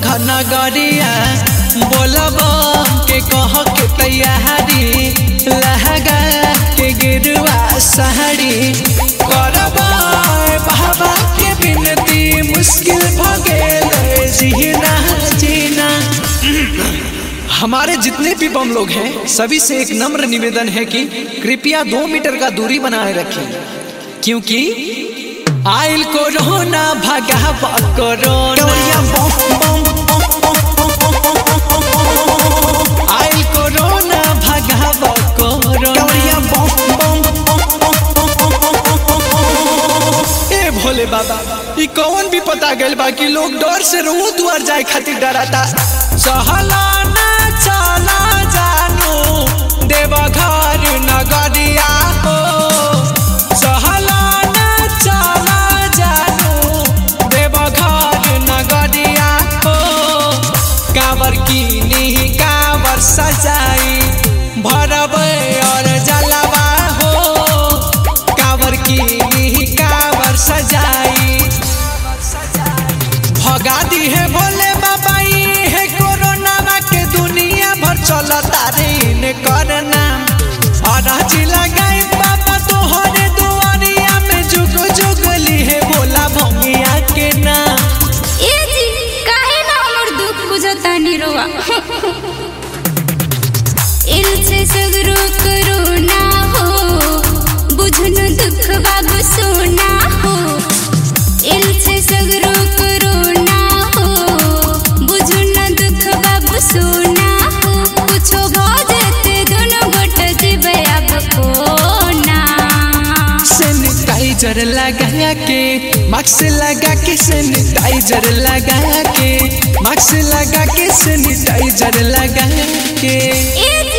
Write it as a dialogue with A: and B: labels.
A: नगरिया बोलब के कह के तैयारी लहगा के गिरुआ साड़ी करब बाबा के बिनती मुश्किल भ गेल जीना जीना हमारे जितने भी बम लोग हैं सभी से एक नम्र निवेदन है कि कृपया दो मीटर का दूरी बनाए रखें क्योंकि आइल कोरोना भगा कोरोना आइल कोरोना भगा कोरोना ए भोले बाबा ई कौन भी पता गइल बा कि लोग डर से रोड दुआर जाए खातिर डराता सहला ना चला जानू देवघर नगरिया हो सहला ना चला जानू देवघर नगरिया हो कांवर की कांवर सजाई भरब और जलवा हो कांवर की कांवर सजाई भगा दी है भोले बाबा ई है कोरोना के दुनिया भर चलता रे ने करना अराज लगाई बाबा तोहरे दुआरिया में जुग जुग ली है भोला भंगिया के नाम
B: ए जी काहे ना हमर दुख बुझतानी रोआ इनसे सगरो करुणा हो बुझन दुख बाबू सोना हो इनसे सगरो करुणा हो बुझन दुख बाबू सोना हो कुछो भजते दोनों गोट जीवे अब कोना
A: सैनिटाइजर लगा के मास्क लगा के सैनिटाइजर लगा के मास्क लगा के सैनिटाइजर लगा के
B: ए जी